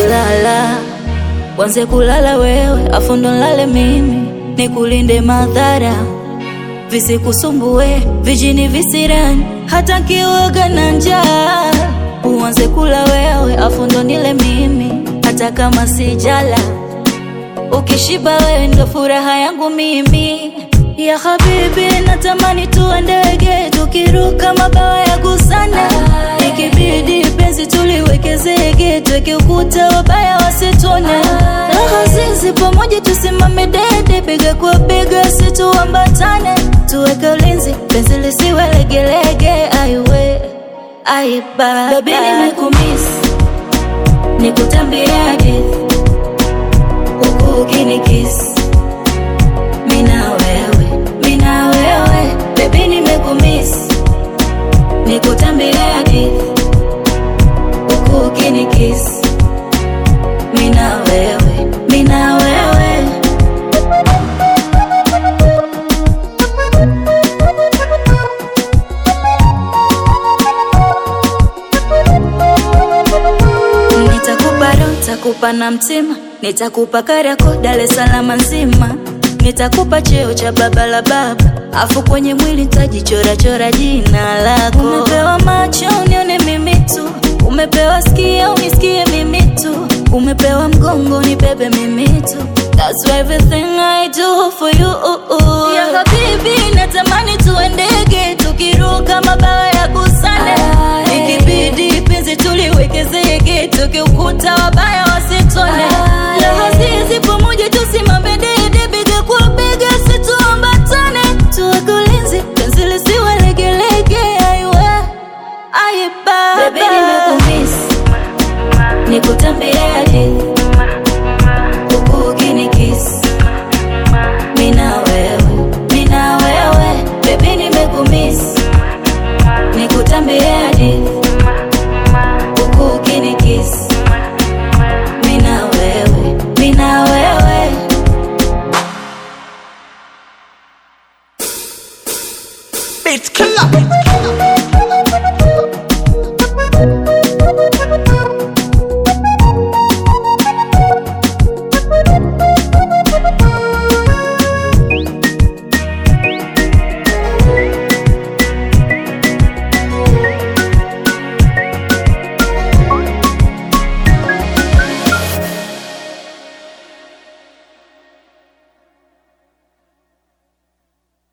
lala wanze kulala wewe afu ndo nlale mimi nikulinde madhara visikusumbue vijini visirani hata kioga na njaa uanze kula wewe afu ndo nile mimi hata kama sijala ukishiba wewe ndo furaha yangu mimi ya habibi natamani tuwe ndege tukiruka mabawa ya gusana ikibidi penzi tuliweke zege tweke ukuta wabaya wasitone raha zizi pamoja tusimame dede bega kwa bega situambatane tuweke ulinzi penzi lisiwe legelege aiwe aiba babi nimekumiss nikutambie hadithi huku ukinikisi mina wewe mina wewe bebi nimekumiss nikutambie hadithi huku ukinikisi mina wewe mina wewe nitakupa roho nitakupa na mtima nitakupa Kariakoo Dar es Salaam nzima nitakupa cheo cha baba la baba afu kwenye mwili nitajichora chora jina lako umepewa macho unione mimi tu umepewa skia unisikie mimi tu umepewa mgongo nibebe mimi tu That's everything I do for you ya habibi natamani tuwe ndege tukiruka mabawa ya busane ikibidi penzi tuliweke zege tukiukuta wabaya wasitone raha zizi pamoja tusimame dede bega kwa bega situambatane tuweke ulinzi penzi lisiwe legelege aiwe aiba Baby nimekumiss nikutambie hadithi huku ukinikisi mina wewe mina wewe bebi nimekumiss nikutambie hadithi huku ukinikisi mina wewe mina wewe Beat killer.